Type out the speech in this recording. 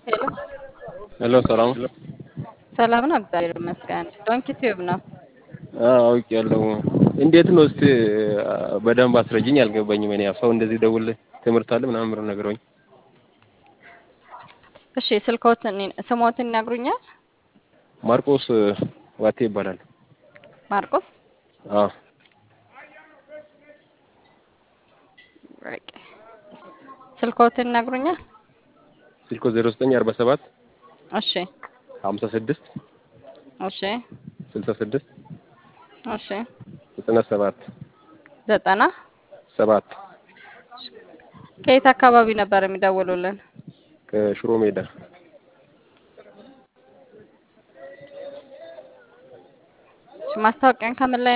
ሄሎ ሄሎ ሰላም ሰላም ነው፣ እግዚአብሔር ይመስገን። ዶንኪ ቲዩብ ነው። አውቄያለሁ። እንዴት ነው እስቲ በደንብ አስረጅኝ፣ አልገባኝም። እኔ ሰው እንደዚህ ደውል ትምህርት አለ ምናምን ብለው ነግረውኝ። እሺ ስልክዎትን ስሞትን ይነግሩኛል? ማርቆስ ዋቴ ይባላል። ማርቆስ አዎ በቃ ስልክዎትን ይነግሩኛል? ስልኮ 0947 እሺ 56 እሺ 66 እሺ 97 ዘጠና ሰባት ከየት አካባቢ ነበር የሚደውሉልን? ከሽሮ ሜዳ ማስታወቂያን ከምን ላይ